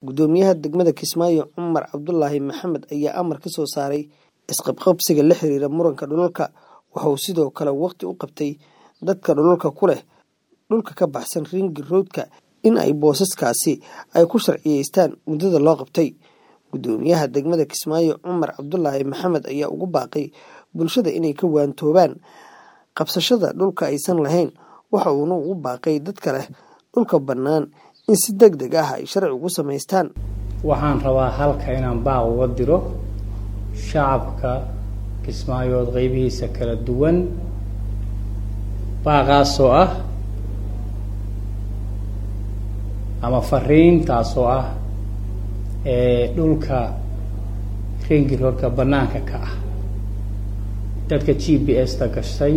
Gudoomiyaha degmada Kismaayo Cumar Cabdulaahi Maxamed ayaa amar ka soo saaray isqabqabsiga la xiriira muranka dhulalka waxa uu sidoo kale waqti u qabtay dadka dhulalka ku leh dhulka ka baxsan ringi roodka in ay boosaskaasi ay ku sharciyeystaan muddada loo qabtay gudoomiyaha degmada Kismaayo Cumar Cabdulaahi Maxamed ayaa ugu baaqay bulshada inay ka waantoobaan qabsashada dhulka aysan lahayn waxa uuna ugu baaqay dadka leh dhulka bannaan in si deg deg ah ay sharci ugu samaystaan waxaan rabaa halka inaan baaq uga diro shacabka kismaayood qeybihiisa kala duwan baaqaasoo ah ama fariintaasoo ah ee dhulka ringi roodka bannaanka ka ah dadka g b s ta gashay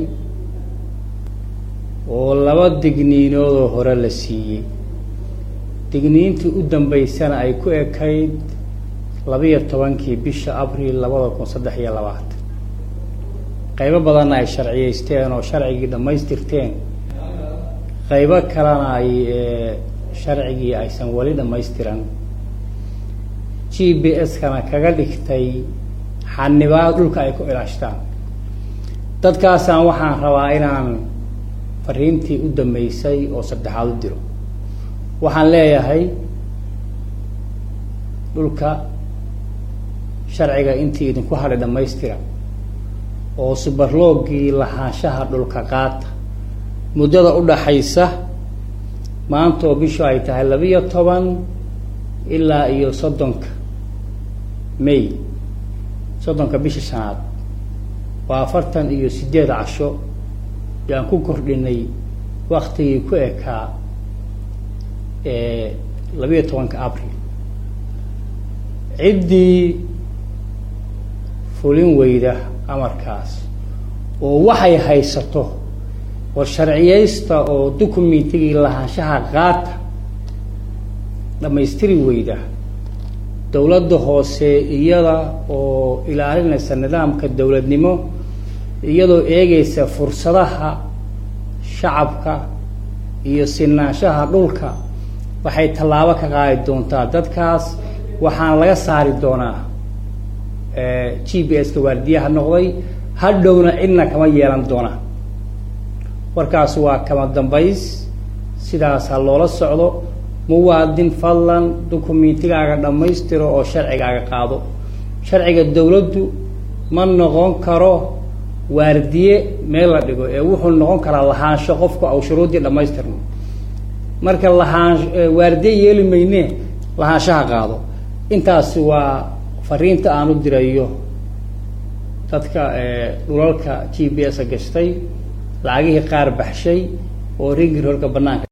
oo laba digniinoodoo hore la siiyey digniintii u dambeysana ay ku ekayd labiyo tobankii bisha abril labada kun saddex iyo labaatan qaybo badanna ay sharciyeysteen oo sharcigii dhammaystirteen qaybo kalena ay sharcigii aysan weli dhammaystiran g b s-kana kaga dhigtay xanibaad dhulka ay ku ilaashtaan dadkaasaan waxaan rabaa inaan fariintii u dambeysay oo saddexaad u diro waxaan leeyahay dhulka sharciga intii idinku hadhay dhammaystira oo subarloogii lahaanshaha dhulka qaata muddada u dhaxaysa maanta oo bishu ay tahay labiyo toban ilaa iyo soddonka may soddonka bisha shanaad waa afartan iyo sideed casho yaan ku kordhinay waktigii ku ekaa labiyo tobanka abril ciddii fulin weyda amarkaas oo waxay haysato oo sharciyeysta oo dukumentigii lahaanshaha qaata dhammaystiri weyda dowladda hoose iyada oo ilaalinaysa nidaamka dowladnimo iyadoo eegeysa fursadaha shacabka iyo sinaanshaha dhulka waxay tallaabo ka qaadi doontaa dadkaas waxaana laga saari doonaa g b s-ka waardiyaha noqday hadhowna cidna kama yeelan doonaa warkaas waa kama dambays sidaas ha loola socdo muwaadin fadlan dukumentigaaga dhammaystiro oo sharcigaaga qaado sharciga dowladdu ma noqon karo waardiye meel la dhigo ee wuxuu noqon karaa lahaansho qofku au shuruuddii dhammaystirno marka lahaan waardiye yeeli mayne lahaanshaha qaado intaasi waa fariinta aan u dirayo dadka dhulalka g b s-a gashtay lacagihii qaar baxshay oo ringi roorka banaanka